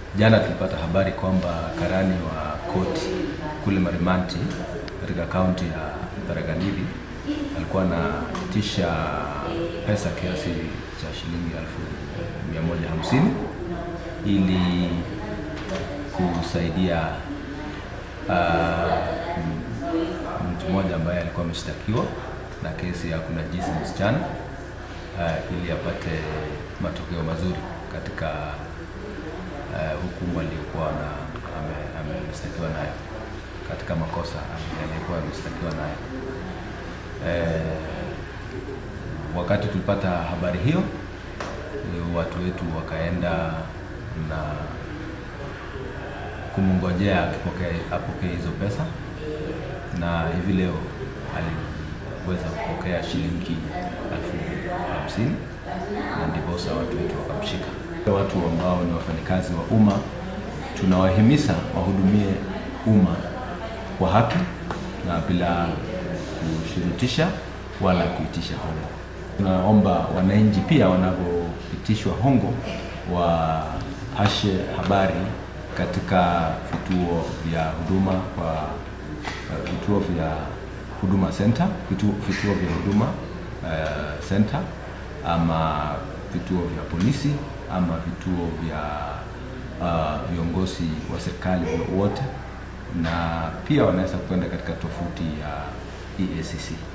Jana tulipata habari kwamba karani wa koti kule Marimanti katika kaunti ya Tharaka Nithi alikuwa anatisha pesa kiasi cha shilingi elfu mia moja hamsini ili kusaidia uh, mtu mmoja ambaye alikuwa ameshtakiwa na kesi ya kunajisi msichana uh, ili apate matokeo mazuri katika uh, hukumu aliyokuwa na ameshtakiwa nayo katika makosa aliyokuwa ameshtakiwa nayo. Eh, wakati tulipata habari hiyo, watu wetu wakaenda na kumngojea akipokea apokee hizo pesa, na hivi leo aliweza kupokea shilingi elfu hamsini na ndiposa watu wetu wakamshika. Watu ambao ni wafanyakazi wa umma tunawahimiza wahudumie umma kwa haki na bila kushurutisha wala kuitisha hongo. Tunaomba wananchi pia wanapopitishwa hongo wapashe habari katika vituo vya huduma kwa vituo vya huduma center, vituo, vituo vya huduma uh, center ama vituo vya polisi ama vituo vya uh, viongozi wa serikali wote, na pia wanaweza kwenda katika tofuti ya EACC.